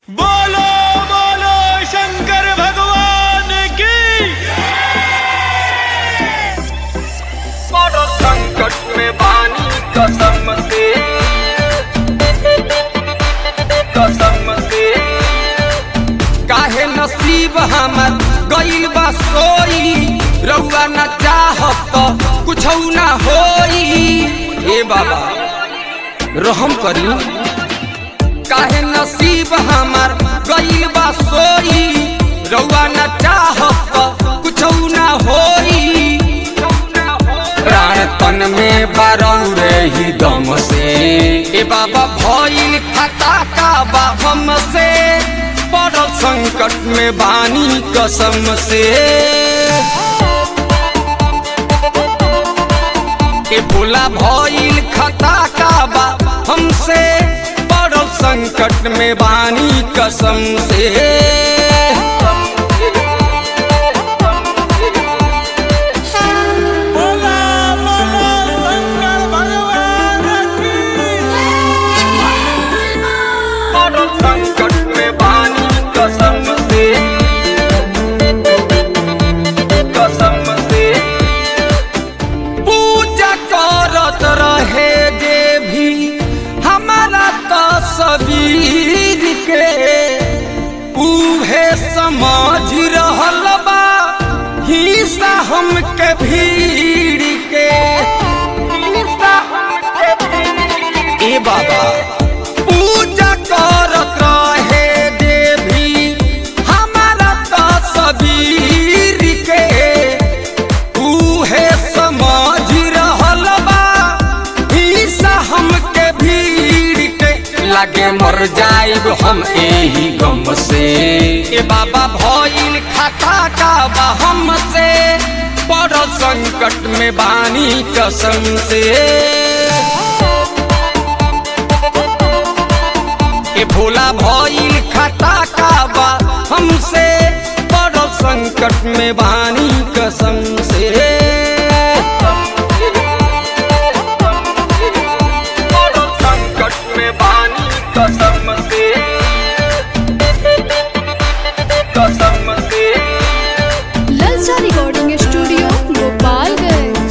बोलो बोलो शंकर भगवान की बड़ो संकट में बानी कसम से कसम से काहे नसीब हमर गइल बा सोई रउआ न चाहत त कुछ ना होई ए बाबा रहम करी काहे नसीब हमर गइल बा सोई रउआ न चाहत त कुछ ना होई प्राण तन में बारऊ रही दम से ए बाबा भइल खाता का बा हमसे बड़ संकट में बानी कसम से ए भोला भइल खाता का बा हमसे बड़ संकट में बानी कसम से बोला बोला शंकर भगवान की बड़ संकट में बानी कसम से कसम से पूजा करत रहे जे भी हमारा तस्वीर के उहे समझ रहल बा हिस्सा हमके भीड़ के हिस्सा हमके भीड़ ए बाबा पूजा करत रहे देवी हमारा तस्वीर के उहे समझ रहल बा हिस्सा हमके भीड़ के लागे मर जाइब हम एही गम से ए बाबा भइल खाता का बा हमसे बड़ संकट में बानी कसम से ए भोला भइल खाता का बा हमसे बड़ संकट में बानी कसम से बड़ संकट में बानी कसम से कसम से ललचा रिकॉर्डिंग स्टूडियो गोपालगंज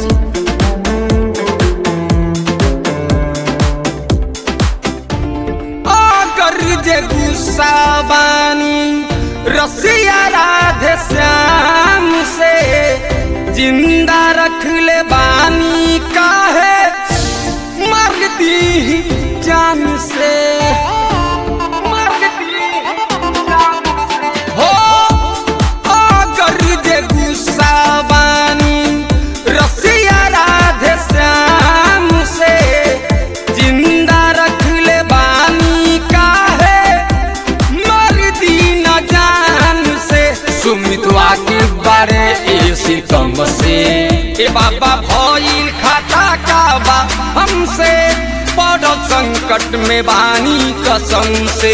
अगर जे गुस्सा बानी रसिया राधे श्याम से जिंदा रख ले बानी काहे मर दी जान से मर दी जान से। हो अगर जे गुस्सा बानी रसिया राधे श्याम से जिंदा रख ले बानी काहे मर दी न जान से सुमितवा के बारे ए सितम से ए बाबा भइल खाता का बा हमसे बड़ संकट में बानी कसम से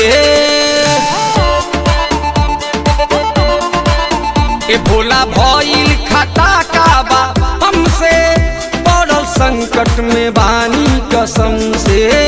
ए भोला भइल खाता का बा हमसे बड़ संकट में बानी कसम से